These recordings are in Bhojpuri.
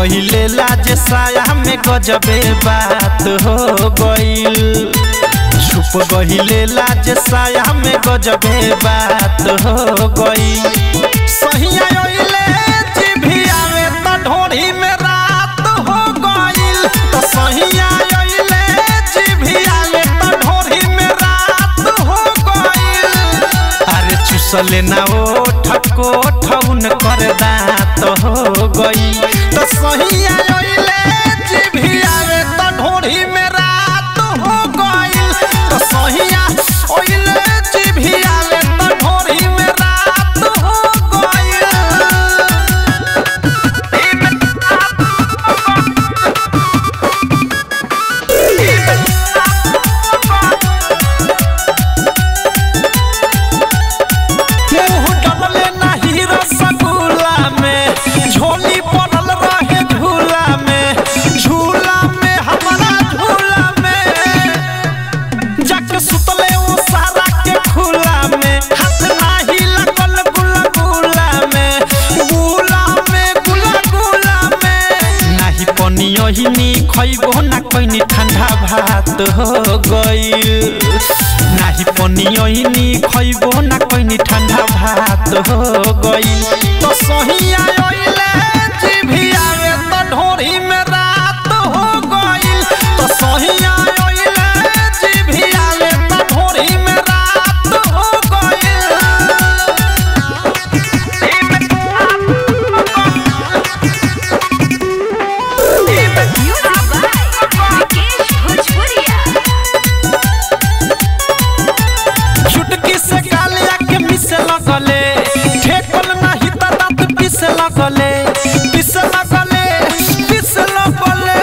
गहिले लाज साया में गजबे बात हो गइल छुप गहिले लाज साया में गजबे बात हो गइल सहिया ओइले जिभिया में त ढोरी में रात हो गइल त सहिया ओइले जिभिया में त ढोरी में रात हो गइल अरे चुसले ना ओ ठको ठौन कर दात हो गई तो सहिया ओइले जिभिया में त ढोरी में रात हो गई तो सहिया ओइले जिभिया में त ढोरी में रात हो गई मुंह डलले नाही रसगुल्ला में झोली पड़ल रहे झूला में झूला में हमारा झूला में जाके सुतले वो सारा के खुला में हाथ नाही लगल गुला गुला में गुला में गुला गुला में नाही पनियो ही नी खइबो ना कोइनी ठंडा भात हो गइल नाही पनियो ही नी खइबो ना कोइनी ठंडा भात हो गइल तो सहिया ओइले जिभिया में त ढोरी में रात हो गइल तो सहिया ओइले जिभिया में त ढोरी में रात हो गइल Music by Vikesh Bhojpuria. चुटकी से गालिया के मिसे लगले ठेकल नाही त दांत पिसे लगले पिसे लगले पिसे लगले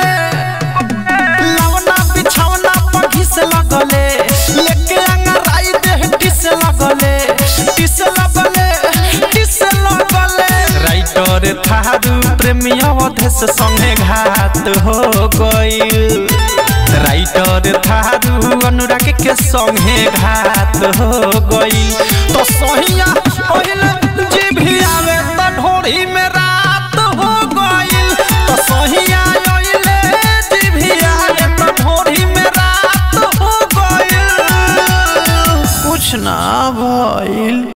लवना बिछौना पर घिसे लगले लेके अंगराई देह टिसे लगले टिसे लगले टिसे लगले राइटर थारू प्रेमी अवधेश संगे घात हो गइल राइटर थारू अनुराग के संगे घात हो गई तो सहिया ओहिल जिभिया में त ढोरी में रात हो गई तो सहिया ओहिले जिभिया में त ढोरी में रात हो गई कुछ ना भइल